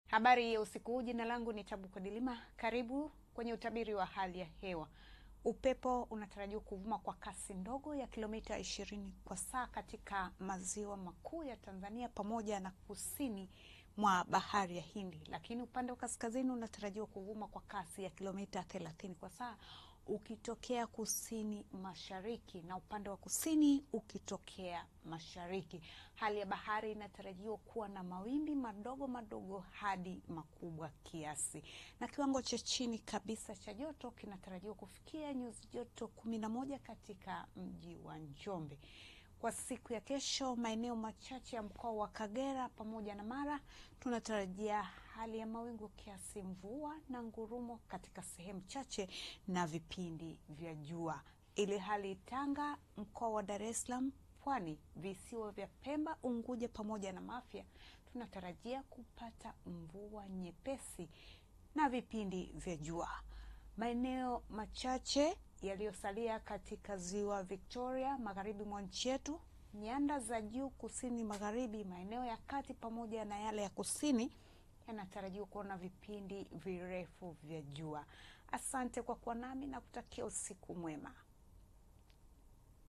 Habari ya usiku huu. Jina langu ni Tabu Kodilima. Karibu kwenye utabiri wa hali ya hewa. Upepo unatarajiwa kuvuma kwa kasi ndogo ya kilomita ishirini kwa saa katika maziwa makuu ya Tanzania pamoja na kusini mwa bahari ya Hindi, lakini upande wa kaskazini unatarajiwa kuvuma kwa kasi ya kilomita thelathini kwa saa ukitokea kusini mashariki na upande wa kusini ukitokea mashariki. Hali ya bahari inatarajiwa kuwa na mawimbi madogo madogo hadi makubwa kiasi, na kiwango cha chini kabisa cha joto kinatarajiwa kufikia nyuzi joto kumi na moja katika mji wa Njombe. Kwa siku ya kesho, maeneo machache ya mkoa wa Kagera pamoja na Mara tunatarajia hali ya mawingu kiasi, mvua na ngurumo katika sehemu chache na vipindi vya jua, ili hali Tanga, mkoa wa Dar es Salaam, Pwani, visiwa vya Pemba, Unguja pamoja na Mafia tunatarajia kupata mvua nyepesi na vipindi vya jua. Maeneo machache yaliyosalia katika ziwa Victoria, magharibi mwa nchi yetu, nyanda za juu kusini magharibi, maeneo ya kati pamoja na yale ya kusini yanatarajiwa kuona vipindi virefu vya jua. Asante kwa kuwa nami na kutakia usiku mwema.